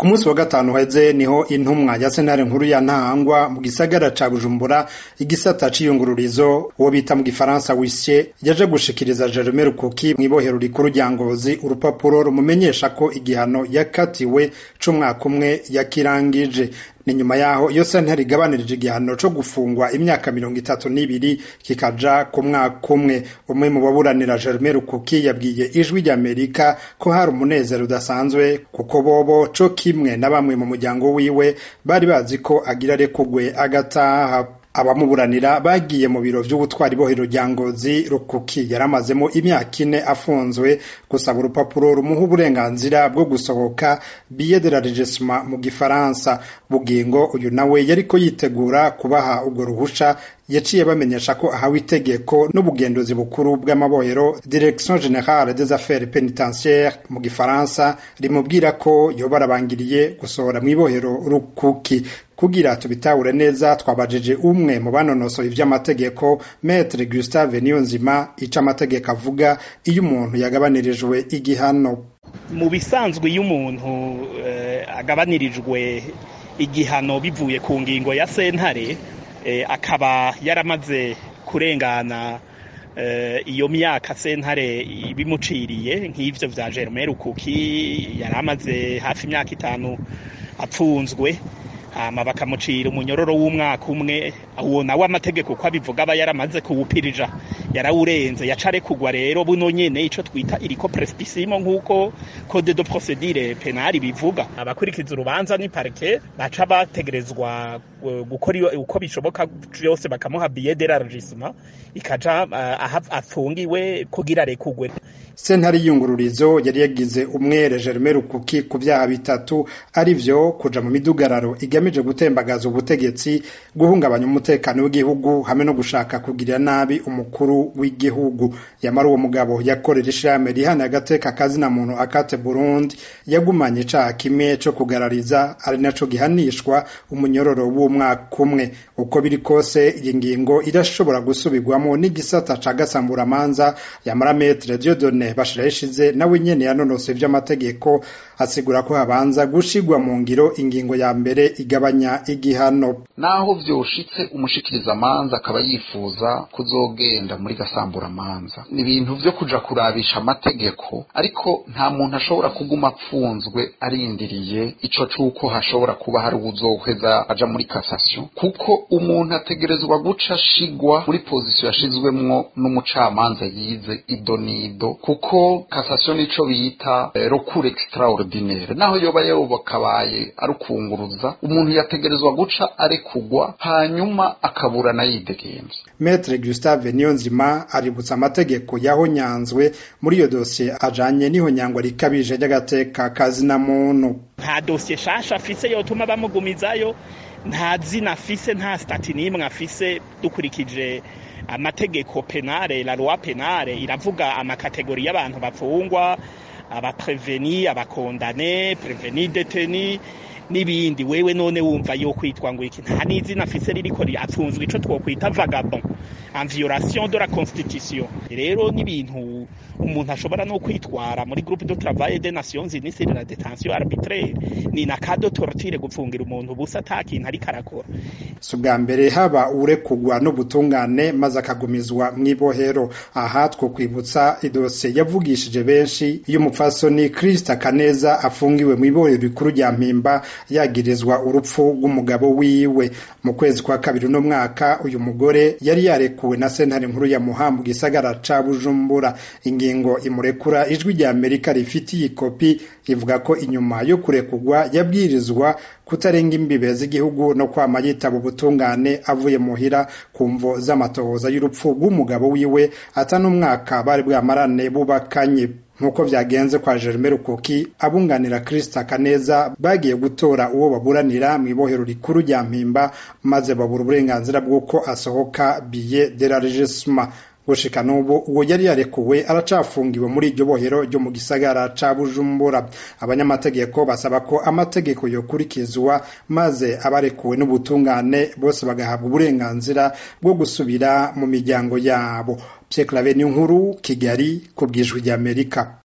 ku munsi wa gatanu uheze niho intumwa ya sentare nkuru ya ntahangwa mu gisagara ca bujumbura igisata c'iyungururizo uwo bita mu gifaransa wisye yaje gushikiriza jerome rukuki mw'ibohero rikuru rya ngozi urupapuro rumumenyesha ko igihano yakatiwe c'umwaka umwe yakirangije ni nyuma yaho iyo sentare igabanirije igihano co gufungwa imyaka mirongo itatu n'ibiri kikaja ku mwaka umwe umwe mu baburanira jerome rukuki yabwiye ijwi ry'amerika ko hari umunezero udasanzwe kuko bobo co kimwe na bamwe mu muryango wiwe bari bazi ko agira arekugwe agataha abamuburanira bagiye mu biro vy'ubutwari bohero rya ngozi rukuki yaramazemo imyaka ine afunzwe gusaba urupapuro rumuha uburenganzira bwo gusohoka billet de la regissement mu gifaransa bugingo uyu nawe yariko yitegura kubaha urwo ruhusha yaciye bamenyesha ko ahawe itegeko n'ubugenduzi bukuru bw'amabohero direction générale des affaires pénitentiaires mu gifaransa rimubwira ko yoba arabangiriye gusohora mw'ibohero rukuki kugira tubitahure neza twabajije umwe mu banonosoye ivy'amategeko maître Gustave Niyonzima ico amategeko avuga iyo umuntu yagabanirijwe igihano mu bisanzwe iyo umuntu uh, agabanirijwe igihano bivuye ku ngingo ya sentare akaba yaramaze kurengana iyo myaka sentare ibimuciriye nk'ivyo vya Germain Rukuki yari amaze hafi imyaka itanu apfunzwe hama bakamucira umunyororo w'umwaka umwe uwo nawe amategeko ko abivuga aba yaramaze kuwupirija yarawurenze yaca kugwa rero buno nyene ico twita iriko prespisimo nk'uko code de procedure penali bivuga abakurikiza urubanza ni parke baca bategerezwa gukora uko bishoboka vyose bakamuha billet d'élargissement ikaja uh, afungiwe kugira rekugwe sentare y'iyungururizo yari yagize umwere Germain Rukuki ku vyaha bitatu ari vyo kuja mu midugararo igamije gutembagaza ubutegetsi guhungabanya umutekano w'igihugu hamwe no gushaka kugirira nabi umukuru w'igihugu yamara uwo mugabo yakorera ishirahamwe rihana agateka kazina muntu akate Burundi yagumanye icaha kimwe co kugarariza ari naco gihanishwa umunyororo w'umwaka umwe uko biri kose iyi ngingo irashobora gusubirwamo n'igisata ca gasamburamanza yamara metre Dieudonne bashira ishize nawe nyene yanonosoye ivy'amategeko asigura ko habanza gushigwa mu ngiro ingingo ya mbere igabanya igihano naho vyoshitse umushikiriza amanza akaba yifuza kuzogenda muri gasamburamanza ni ibintu vyo kuja kurabisha amategeko ariko nta muntu ashobora kuguma apfunzwe arindiriye ico cuko hashobora kuba hari uwuzoheza aja muri cassation kuko umuntu ategerezwa guca ashigwa muri pozisiyo yashizwemwo n'umucamanza yize ido nido kuko cassation nico bita eh, recours extraordinaire naho yoba yobakabaye ari ukunguruza umuntu yategerezwa guca arekugwa hanyuma akaburana yidegemvye Maître Gustave Niyonzima aributsa amategeko yahonyanzwe muri iyo dosiye ajanye n'ihonyangwa rikabije ry'agateka kazina muntu nta dosiye shasha afise yotuma bamugumizayo nta zina afise nta stati n'imwe afise dukurikije amategeko penale la loi penale iravuga amakategori y'abantu bafungwa abapreveni abakondane preveni deteni n'ibindi wewe none wumva yo kwitwa ngo iki nta n'izina afise ririko apfunzwe ico twokwita vagabond en violation de la constitution rero n'ibintu umuntu ashobora no kwitwara muri groupe de travail des nations unies sur la détention arbitraire ni na cas de torture gupfungira umuntu busa atakintu ariko arakora si ubwa mbere haba urekugwa n'ubutungane maze akagumizwa mw'ibohero aha two kwibutsa idosiye yavugishije benshi iyo umupfasoni Krista Kaneza afungiwe mw'ibohero rikuru rya Mpimba yagirizwa urupfu rw'umugabo wiwe mu kwezi kwa kabiri no mwaka uyu mugore yari yarekuwe na sentare nkuru ya Muha mu gisagara ca Bujumbura ingingo imurekura ijwi rya Amerika rifitiye ikopi ivuga ko inyuma yo kurekugwa yabwirizwa kutarenga imbibe z'igihugu no kwama yitaba ubutungane avuye muhira ku mvo z'amatohoza y'urupfu rw'umugabo wiwe ata n'umwaka bari bwamarane bubakanye nk'uko vyagenze kwa Germain Rukuki abunganira Krista Kaneza bagiye gutora uwo baburanira mu ibohero rikuru rya Mpimba maze babura uburenganzira bw'uko asohoka billet de la regissement gushika n'ubu uwo yari yarekuwe aracafungiwe muri iryo bohero ryo mu gisagara ca Bujumbura abanyamategeko basaba ko amategeko yokurikizwa maze abarekuwe n'ubutungane bose bagahabwa uburenganzira bwo gusubira mu miryango yabo Pierre Claver Nkuru Kigali ku bwijwi ry'Amerika